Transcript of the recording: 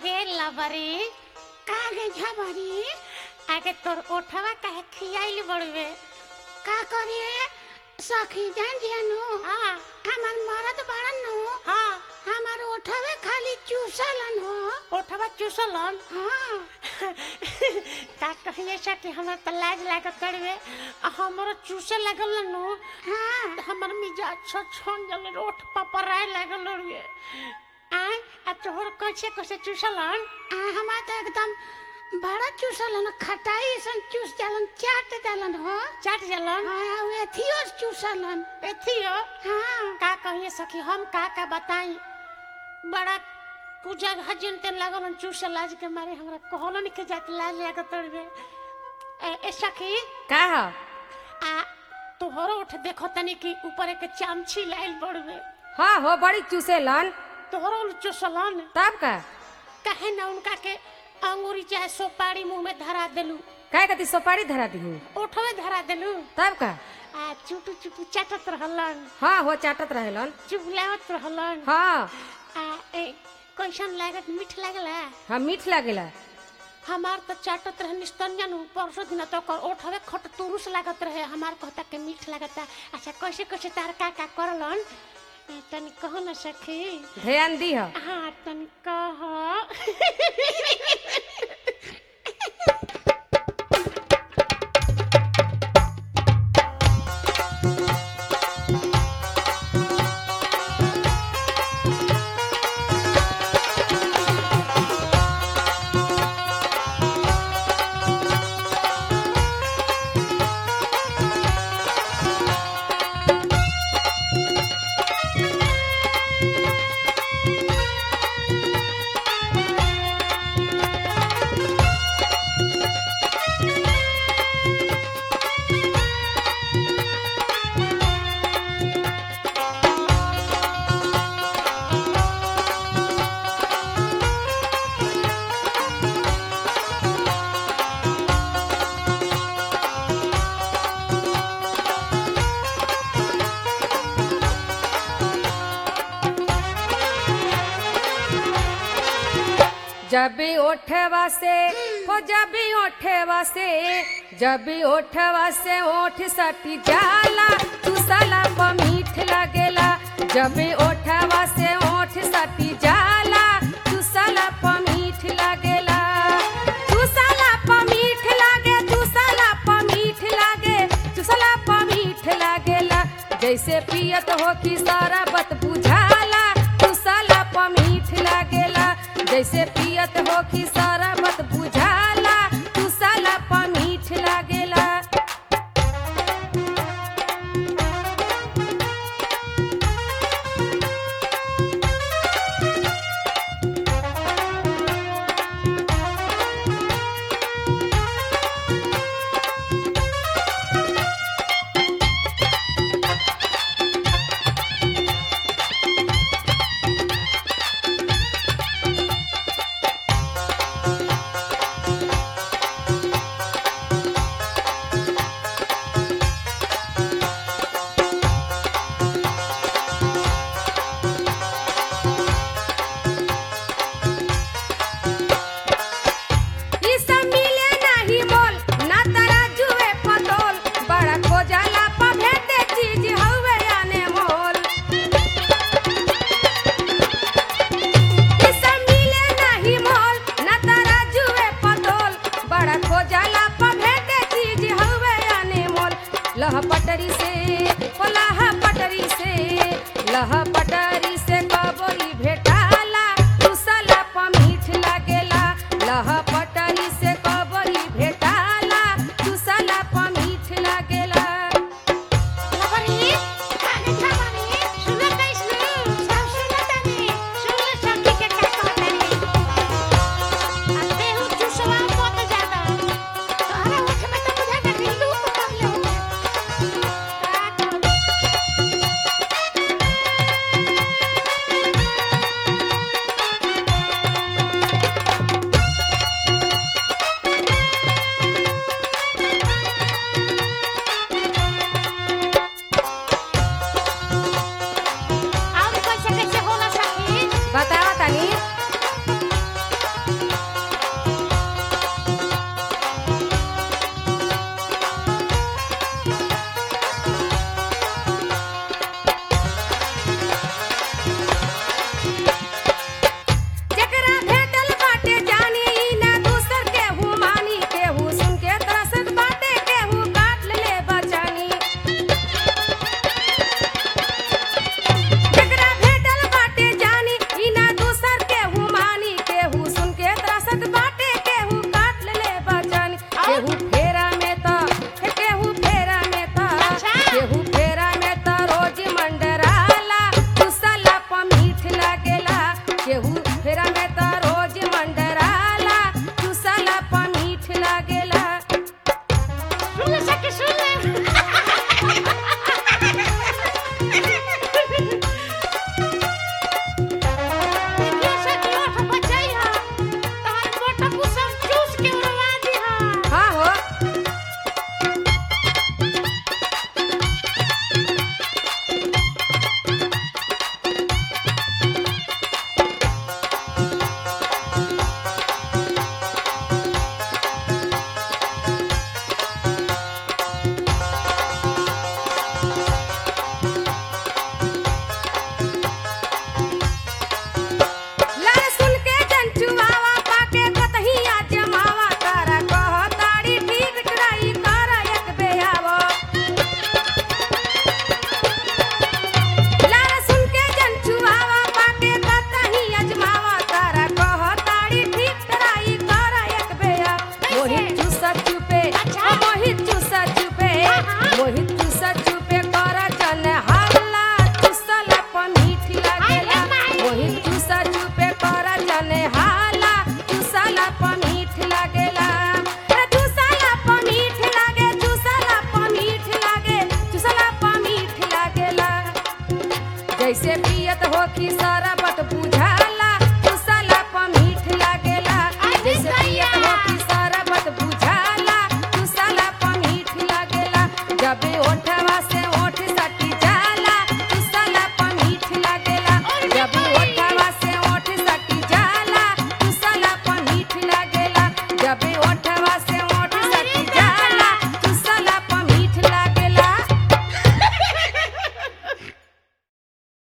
आगे लबरी कागे झबरी आगे तोर ओठवा काहे खियाइल बड़वे का करिए सखी जान जियानु हाँ हमार मरद बड़न नु हाँ हमार ओठवे खाली चूसलन हो ओठवा चूसलन हाँ का कहिए सखी हमरा त लाज लागत तड़वे आ हमरो चूसे लागल नु हाँ हमर मिजाज छ छन जल ओठ पपराए लागल रे आय आ तोहर कैसे कैसे चूसलन आ हमार तो एकदम बड़ा चूसलन खटाई सन चूस जालन चाट जालन हो चाट जलन हाँ उ एथियो चूसलन एथियो हाँ का कहिए सखी हम का का बताई बड़ा पूजा हजन ते लागल चूसे लाज के मारे हमरा कहलन के जात लाज लागत तड़वे ए, ए सखी का ह आ तोहरो उठ देखो तनी कि ऊपर एक चामची लाइल बड़वे हाँ हो बड़ी चूसेलन तोहरो चूसलन तब का कहे ना उनका के अंगूरी चाहे सोपारी मुंह में धरा देलू काय कति सोपारी धरा दिहु ओठवे धरा देलू तब का आ चुटू चुटू चाटत रहलन हाँ हो चाटत रहेलन चुगलावत रहलन हाँ आ ए कैसन लागत मीठ लागला हाँ मीठ लागेला हमार तो चाटत रहे निस्तंजन परसों दिन तो ओकर ओठवे खट तुरुस लागत रहे हमार कहता के मीठ लागता अच्छा कैसे कैसे तार का का करलन ए, तनी कहो ना सखी ध्यान दीह हाँ तनी कह जब भी ओठवा से हो जब भी ओठवा से जब भी ओठवा से ओठ सटी जाला तू साला प मीठ लगेला जब भी ओठवा से ओठ सटी जाला तू साला प मीठ लगेला तू साला प मीठ लागे तू साला प मीठ लागे तू साला प मीठ लागेला जैसे पियत हो कि सारा बत बुझाला तू साला प मीठ लागेला जैसे पियत हो कि सारा बत बुझाला तू साला प मीठ लागेला केहू फेरा में त रोज मंडराला चुसला प मीठ लागेला सुन ले सखी सुन ले देखिए सखी ओठ बचाइहा तार मोटा कुसम चूस के उड़वा दिहा हाँ हो लड़ सुन के जंचुआवा पाके कतहिया जमावा तारा कह ताड़ी ठीक ट्राई कर एक बेयावो लड़ सुन के जंचुआवा पाके कतहिया जमावा तारा कह ताड़ी ठीक ट्राई कर एक बेया मोहित चूसा चुपे अच्छा। मोहित चूसा चुपे हाँ। मोहित चूसा चुपे कर जन हल्ला चुसला प मीठ लागेला अरे माई। मोहित चूसा चुपे कर जने हाला चूसला प मीठ लागेला रे चूसला प मीठ लागे चूसला प मीठ लागे चूसला प मीठ लागेला जैसे पियत हो कि शरबत बुझा